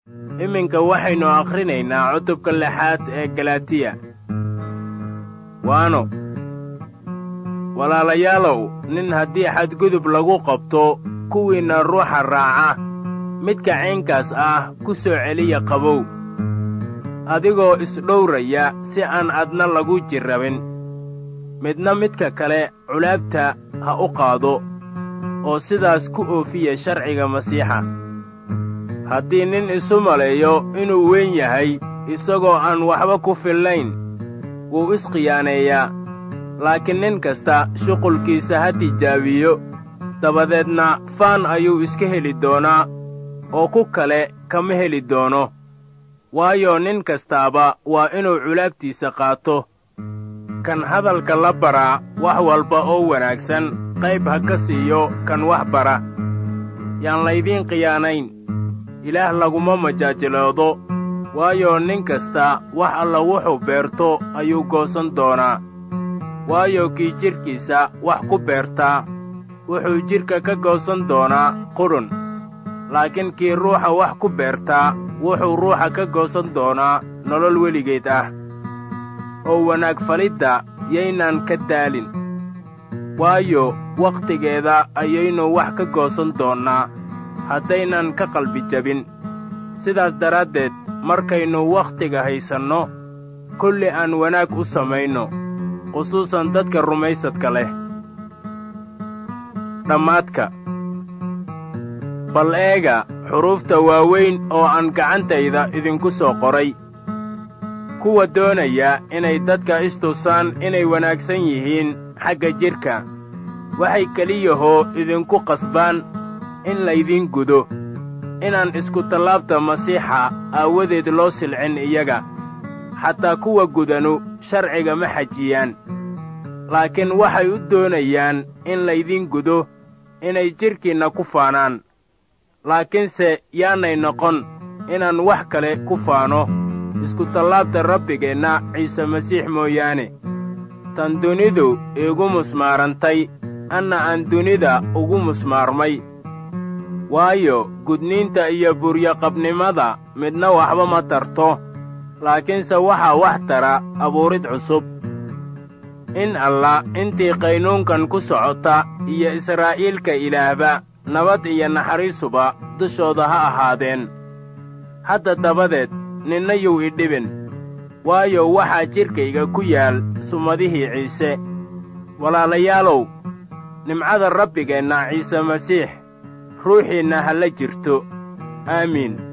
iminka waxaynu akhrinaynaa cutubka lixaad ee galatiya waano walaalayaalow nin haddii xadgudub lagu qabto kuwiinna ruuxa raaca midka caynkaas ah ku soo celiya qabow adigoo isdhowraya si aan adna lagu jirrabin midna midka kale culaabta ha u qaado oo sidaas ku oofiya sharciga masiixa haddii nin isu maleeyo inuu weyn yahay isagoo aan waxba ku fillayn wuu iskhiyaaneeyaa laakiin nin kasta shuqulkiisa ha tijaabiyo dabadeedna faan ayuu iska heli doonaa oo ku kale kama heli doono waayo nin kastaaba waa inuu culaabtiisa qaato kan hadalka la baraa wax walba oo wanaagsan qayb ha ka siiyo kan wax bara yaan laydiin khiyaanayn ilaah laguma majaajiloodo waayo nin kasta wax alla wuxuu beerto ayuu goosan doonaa waayo kii jidhkiisa wax ku beertaa wuxuu jidhka ka goosan doonaa qudhun laakiin kii ruuxa wax ku beertaa wuxuu ruuxa ka goosan doonaa nolol weligeed ah oo wanaag falidda yaynaan ka daalin waayo wakhtigeeda ayaynu wax ka goosan doonnaa haddaynan ka qalbi jabin sidaas daraaddeed markaynu wakhtiga haysanno kulli aan wanaag u samayno khusuusan dadka rumaysadka leh dhammaadka bal eega xuruufta waaweyn oo aan gacantayda idinku soo qoray kuwa doonaya inay dadka istusaan inay wanaagsan yihiin xagga jidhka waxay keliyahoo idinku qasbaan in laydiin gudo inaan iskutallaabta masiixa aawadeed loo silcin iyaga xataa kuwa gudanu sharciga ma xajiyaan laakiin waxay u doonayaan in laydiin gudo inay jidhkiinna ku faanaan laakiinse yaanay noqon inaan wax kale ku faano iskutallaabta rabbigeenna ciise masiix mooyaane tan dunidu iigu musmaarantay anna aan dunida ugu musmaarmay waayo gudniinta iyo buryaqabnimada midna waxba ma tarto laakiinse waxaa wax tara abuurid cusub in allah intii qaynuunkan ku socota iyo israa'iilka ilaahba nabad iyo naxariisuba dushooda ha ahaadeen hadda dabadeed ninna yuu idhibin waayo waxaa jidhkayga ku yaal sumadihii ciise walaalayaalow nimcada rabbigeenna ciise masiix ruuxiinna ha la jirto aamiin